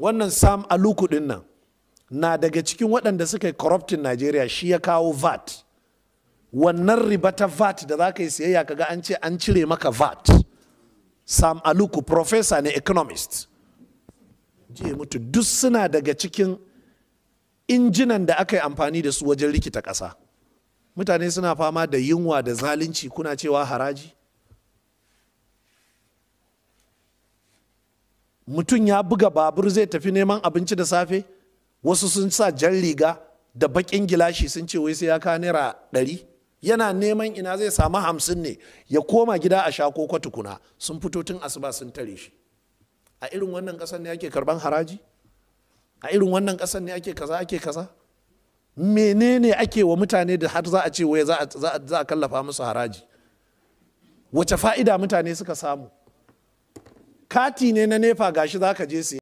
wannan sam aluku din nan na daga cikin waɗanda suka yi corrupting najeriya shi ya kawo vat wannan riba ta vat da za ka yi siyayya kaga an ce an cire maka vat sam aluku professor ne economist jiya mutu duk suna daga cikin injinan da aka yi amfani da su wajen rikita ƙasa mutane suna fama da yunwa da zalunci kuna cewa haraji mutum ya buga babur zai tafi neman abinci da safe wasu sun sa jan riga da bakin gilashi sun ce wai sai ya ka naira ɗari yana neman ina zai samu hamsin ne ya koma gida a sha koko tukuna sun fito tun asuba sun tare shi a irin wannan ƙasar ne ake karban haraji a irin wannan ƙasar ne ake kaza ake kaza menene ake wa mutane da har za a ce wai za a kallafa musu haraji wace fa'ida mutane suka samu kati ne na nefa gashi za ka je siya